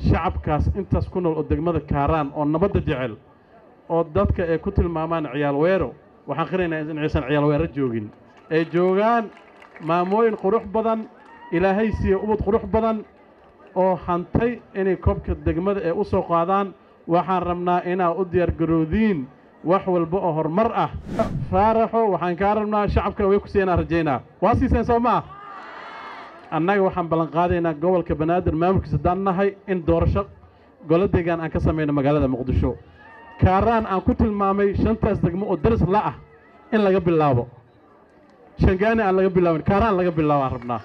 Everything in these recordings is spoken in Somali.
shacabkaas intaas ku nool oo degmada kaaraan oo nabadda jecel oo dadka ay ku tilmaamaan ciyaal weero waxaan qiraynaa in aysan ciyaal weero joogin ay joogaan maamooyin qurux badan ilaahay siiye ubad qurux badan oo hantay inay koobka degmada ee u soo qaadaan waxaan rabnaa inaa u diyaargaroodiin wax walba oo horumar ah faaraxo waxaan kaa rabnaa shacabkana way ku siiyeenaan rajaynaa waa siiseen soo ma ah annaga waxaan ballanqaadaynaa gobolka banaadir maamulkiisa haddaan nahay in doorasho golo deegaan aan ka samayno magaalada muqdisho kaaraan aan ku tilmaamay shantaas degmo oo daris la ah in laga bilaabo shangaani aan laga bilaabin kaaraan laga bilaabo aan rabnaa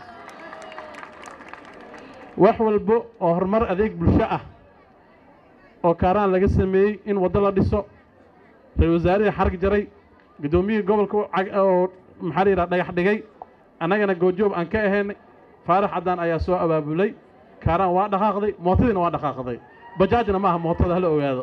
wax walba oo horumar adeeg bulsho ah oo kaaraan laga sameeyey in waddo la dhiso ra-isul wasaarihii xarg jaray guddoomiyihii gobolka oo maxaa la yidhaha dhagax dhigay annagana goojoob aan ka ahaynay faarax caddaan ayaa soo abaabulay kaaraan waa dhaqaaqday mootadiina waa dhaqaaqday bajaajna maaha mootada hala ogaado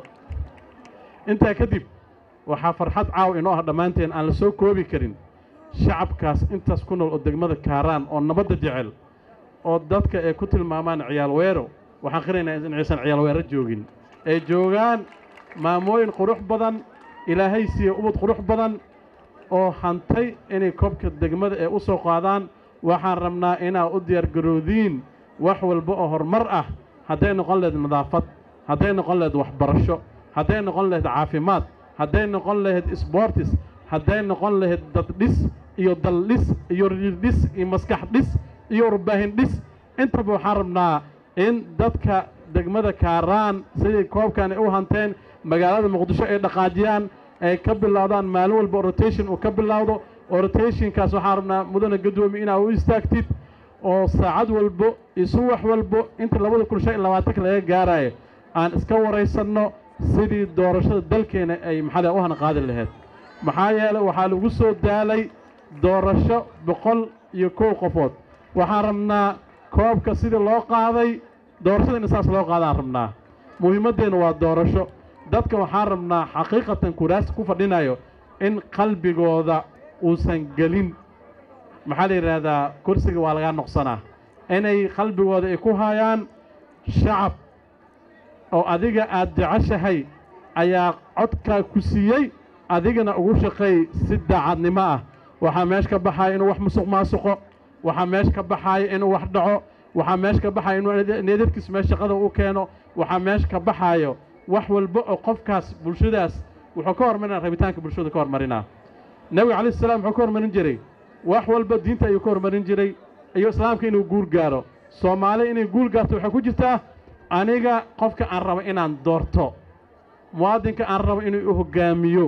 intaa kadib waxaa farxad caaw inoo ah dhammaanteen aan la soo koobi karin shacabkaas intaas ku nool oo degmada kaaraan oo nabadda jecel oo dadka ay ku tilmaamaan ciyaal weero waxaan qiraynaa in aysan ciyaal weero joogin ay joogaan maamooyin qurux badan ilaahay siiye ubad qurux badan oo hantay inay koobka degmada ee u soo qaadaan waxaan rabnaa inaa u diyaargaroodiin wax walba oo horumar ah hadday noqon lahayd nadaafad hadday noqon lahayd waxbarasho hadday noqon lahayd caafimaad hadday noqon lahayd sboortis hadday noqon lahayd dad dhis iyo dal dhis iyo riir dhis iyo maskax dhis iyo warbaahin dhis intaba waxaan rabnaa in dadka degmada kaaraan sidii koobkan ay u hanteen magaalada muqdisho ay dhaqaajiyaan ay ka bilowdaan maalin walba rotation uu ka bilowdo oo rotationkaas waxaan rabnaa mudana gadoomi inaa u istaagtid oo saacad walbo isu wax walbo inta labada kun shan iyo labaatanka laga gaarayo aan iska waraysanno sidii doorashada dalkeena ay maxaa u hanqaadi lahayd maxaa yeelay waxaa lagu soo daalay doorasho boqol iyo kow qofood waxaan rabnaa koobka sidii loo qaaday doorashada in saas loo qaadaan rabnaa muhiimaddeenna waa doorasho dadka waxaan rabnaa xaqiiqatan kuraasta ku fadhinayo in qalbigooda uusan gelin maxaa la yidhaahdaa kursiga waa lagaa noqsanaa inay qalbigooda ay ku hayaan shacab oo adiga aad jeceshahay ayaa codkaa ku siiyey adigana ugu shaqeey si daacadnimo ah waxaa meesha ka baxaaya inuu wax musuq maasuqo waxaa meesha ka baxaaya inuu wax dhaco waxaa meesha ka baxaaya inuu needarkiis meesha shaqada u keeno waxaa meesha ka baxaayo wax walba oo qofkaas bulshadaas wuxuu ka hormarinaa rabitaanka bulshada ka hormarinaa nebiga calayi salaam wuxuu ka hormarin jiray wax walba diinta ayuu ka hormarin jiray iyo islaamka inuu guul gaaro soomaali inay guul gaarto waxay ku jirtaa aniga qofka aan rabo inaan doorto muwaadinka aan rabo inuu u hoggaamiyo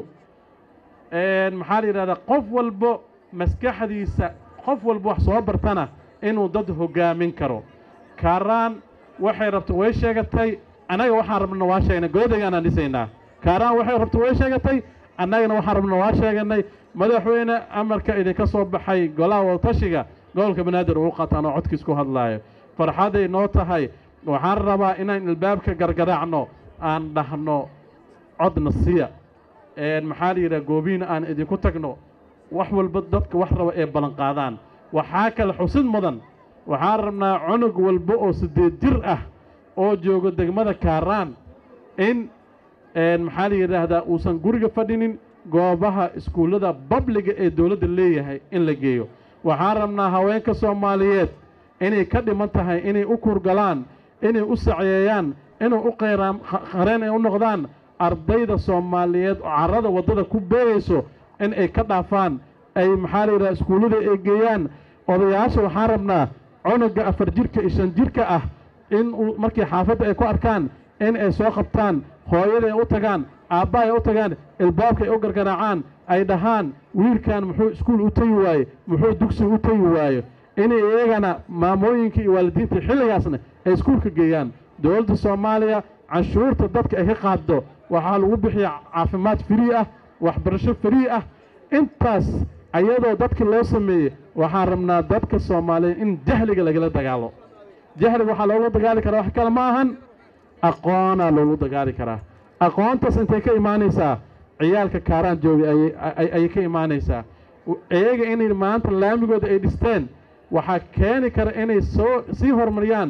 maxaa la yidhahdaa qof walbo maskaxdiisa qof walba wax soo bartana inuu dad hoggaamin karo kaaraan waxay rabto way sheegatay annaga waxaan rabna waa sheegnay goodagaanaan dhisaynaa kaaraan waxay rabto way sheegatay annagana waxaan rabna waa sheeganay madaxweyne amarka idinka soo baxay golaha wadatashiga gobolka banaadir uu qataan oo codkiis ku hadlaayo farxaday noo tahay waxaan rabaa inaan ilbaabka gargaraacno aan dhahno codna siya maxaa la yidhaha goobiina aan idinku tagno wax walba dadka wax raba ee ballanqaadaan waxaa kale xusid mudan waxaan rabnaa cunug walba oo siddeed jir ah oo joogo degmada kaaraan in maxaa la yidhaahdaa uusan guriga fadhinin goobaha iskuullada babliga ee dowladda leeyahay in la geeyo waxaan rabnaa haweenka soomaaliyeed inay ka dhiman tahay inay u kurgalaan inay u saceeyaan inay u qayraan qareen ay u noqdaan ardayda soomaaliyeed oo carrada waddada ku beegayso in ay ka dhaafaan ay maxaa la yidhaha iskuullada ay geeyaan odayaasha waxaan rabnaa cunuga afar jirka iyo shan jirka ah in uu markii xaafadda ay ku arkaan in ay soo qabtaan hooyada ay u tagaan aabba ay u tagaan ilbaabka ay u gargaraacaan ay dhahaan wiilkan muxuu iskuul u tegi waaye muxuu dugsiga u tegi waayo inay iyagana maamooyinka iyo waalidiinta xilligaasna ay iskuulka geeyaan dowladda soomaaliya canshuurta dadka ay ka qaaddo waxaa lagu bixiya caafimaad firii ah waxbarasho firii ah intaas ayadoo dadka loo sameeyey waxaan rabnaa dadka soomaaliyeed in jahliga lagala dagaalo jahliga waxaa loogula dagaali karaa wax kale ma ahan aqoonaa loogu dagaali karaa aqoontaas intay ka imaanaysaa ciyaalka kaaraan joogay ayay ka imaanaysaa iyaga inay maanta laamigooda ay dhisteen waxaa keeni kara inay soo sii horumariyaan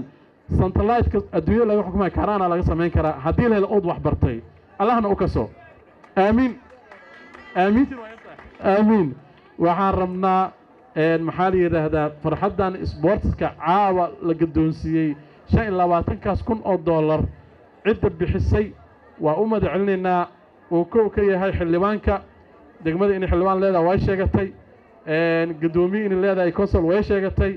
santalaytka adduunya laga xukumaya kaaraana laga samayn karaa haddii la helo ood wax bartay allahna u kaso aamiin aamiintin waa intaa aamiin waxaan rabnaa maxaa la yidhaahdaa farxaddan sboortiska caawa la gaddoonsiiyey shan iyo labaatankaas kun oo dollar cidda bixisay waa u mada celinaynaa uu kow ka yahay xildhibaanka degmada inay xildhibaan leedahay way sheegatay guddoomiye inay leedahay consol way sheegatay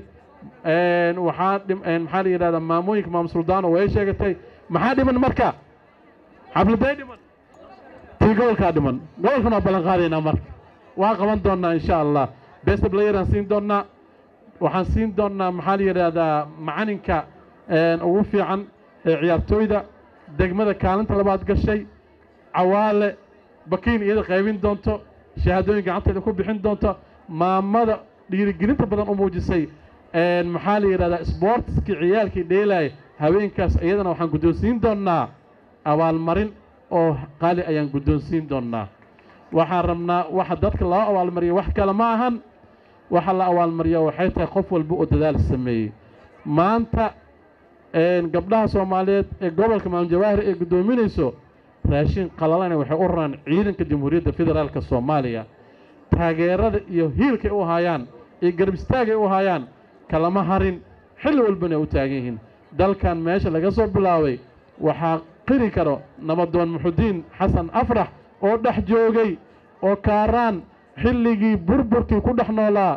waxaa maxaa la yidhahdaa maamooyinka maam suldaano way sheegatay maxaa dhiman marka xafladay dhiman tii gobolkaa dhiman gobolkan waa ballan qaadaynaa marka waa qaban doonnaa insha allah best playeraan siin doonnaa waxaan siin doonnaa maxaa la yidhaahdaa macalinka ugu fiican ee ciyaartooyda degmada kaalinta labaad gashay cawaale bakiin iyada qaybin doonto shahaadooyin gacanteeda ku bixin doonto maamada dhiirigelinta badan u muujisay maxaa la yidhahdaa sboortiskii ciyaalkii dheelaay haweenkaas iyadana waxaan guddoonsiin doonnaa abaalmarin oo qaali ayaan guddoonsiin doonnaa waxaan rabnaa waxa dadka loo abaalmariyo wax kale ma ahan waxa la abaalmariyo waxay tahay qof walba oo dadaal sameeyey maanta gabdhaha soomaaliyeed ee gobolka maam jawaahir ee guddoominayso raashin qalalana waxay u raraan ciidanka jamhuuriyadda federaalka soomaaliya taageerada iyo hiilkay u haayaan iyo garab istaagay u haayaan kalama harin xilli walbana ay u taagan yihiin dalkan meesha laga soo bilaabay waxaa qiri karo nabadoon muxudiin xasan afrax oo dhex joogay oo kaaraan xilligii burburkii ku dhex noolaa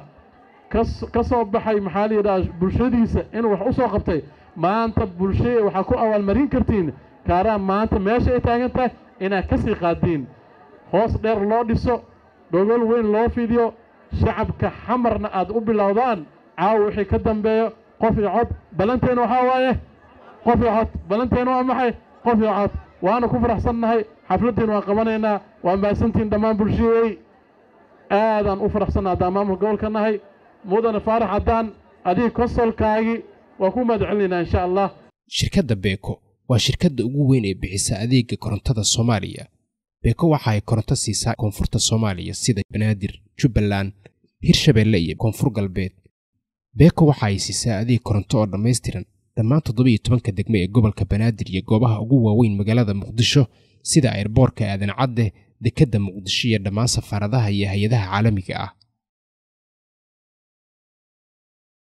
ka soo baxay maxaa la yidhaha bulshadiisa inuu wax u soo qabtay maanta bulshada waxaa ku abaalmarin kartiin kaaraan maanta meesha ay taagan tahay inaad ka sii qaadiin hoos dheer loo dhiso dhogol weyn loo fidiyo shacabka xamarna aad u bilowdaan caawa wixii ka dambeeyo qof iyo cod ballanteena waxaa waaye qof iyo cod ballanteena waa maxay qof iyo cod waana ku faraxsannahay xafladdiina waan qabanaynaa waa mahadsantiin dhammaan bulshadey aadaan u faraxsanna haddaan maamulka gobolka nahay mudane faarax haddaan adiga konsolkaagii waa ku mahad celinaynaa insha allah shirkadda beeko waa shirkadda ugu weyn ee bixisa adeega korontada soomaaliya beeko waxa ay koronto siisaa koonfurta soomaaliya sida banaadir jubbaland hirshabeelle iyo koonfur galbeed beeko waxa ay siisaa adeeg koronto oo dhammaystiran dhammaan toddobiyo tobanka degme ee gobolka banaadir iyo goobaha ugu waaweyn magaalada muqdisho sida airboorka aadan cadde dekedda muqdisho iyo dhammaan safaaradaha iyo hay-adaha caalamiga ah